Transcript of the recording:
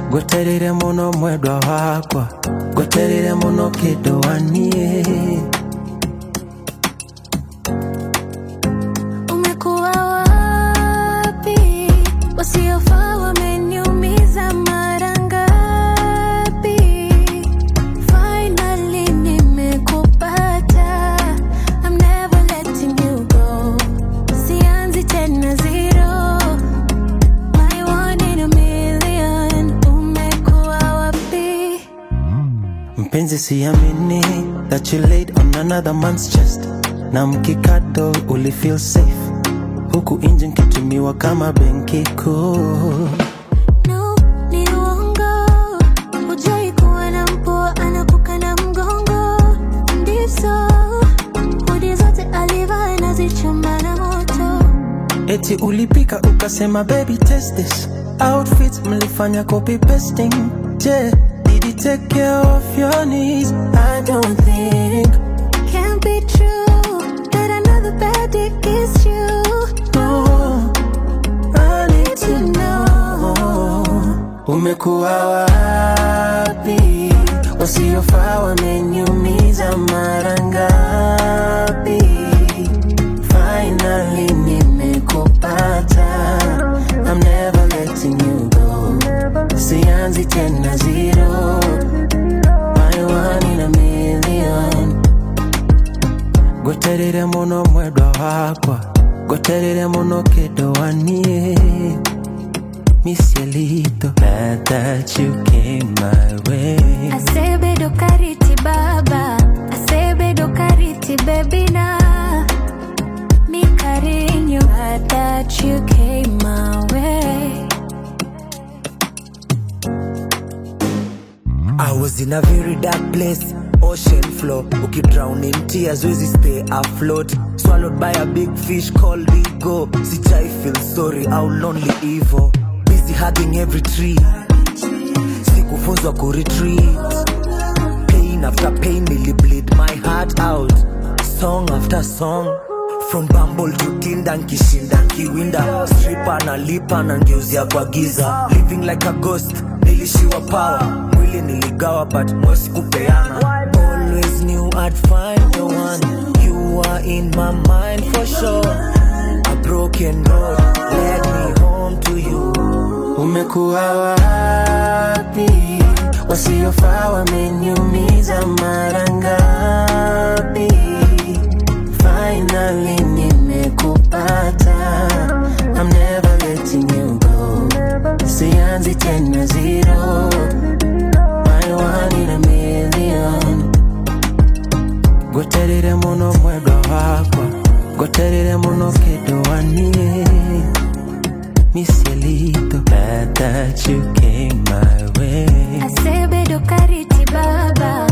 gweterire muno mwendwa wakwa gweterire muno kindu wanie Umekuwa wapi? Wasiofaa wameniumiza mara ngapi? Finally nimekupata. I'm never letting you go. Sianzi tena zero. My one in a million. Umekuwa wapi? mpenzi siamini that you laid on another man's chest na mkikado uli feel safe huku nje nkitumiwa kama benki kuu No, ni uongo. Hujai kuwa na mpwa anakukanda mgongo. Ndivyo, hudi zote alivaa anazichoma na moto. eti ulipika ukasema baby test this outfit mlifanya copy pasting je did he take care of your needs i don't think Can't be true that another bad dick is you. no i need to know umekuwa wapi wasiofaa wameniumiza mara ngapi finally nimekupata i'm never letting you go sianzi tena zero my one in a million gweterire muno mwendwa wakwa gweterire muno kindu wanie misielito glad that you came my way Asebedo kariti baba, asebedo kariti baby na. Mi carinho, glad that you came my way. I was in a very dark place, ocean floor. Ukidrown in tears, wezi stay afloat. Swallowed by a big fish called ego. Sijai feel sorry, how lonely evil. Busy hugging every tree. Sikufunzwa ku retreat. Pain after pain, nearly bleed my heart out. Song after song. From Bumble to Tinder, nkishinda nkiwinda. Stripper na lipa na ngeuzia kwa giza. Living like a ghost, nilishiwa power. Mwili niligawa but mosi kupeana. Always knew I'd find the one. You are in my mind for sure. A broken road led me home to you. umekuwa wapi wasiofaa wameniumiza mara ngapi finally nimekupata i'm never letting you go sianzi tena zero my one in a million gweterire muno mwendwa wakwa gweterire muno kindu wanie misielito glad that you came my way Asebedo kariti baba,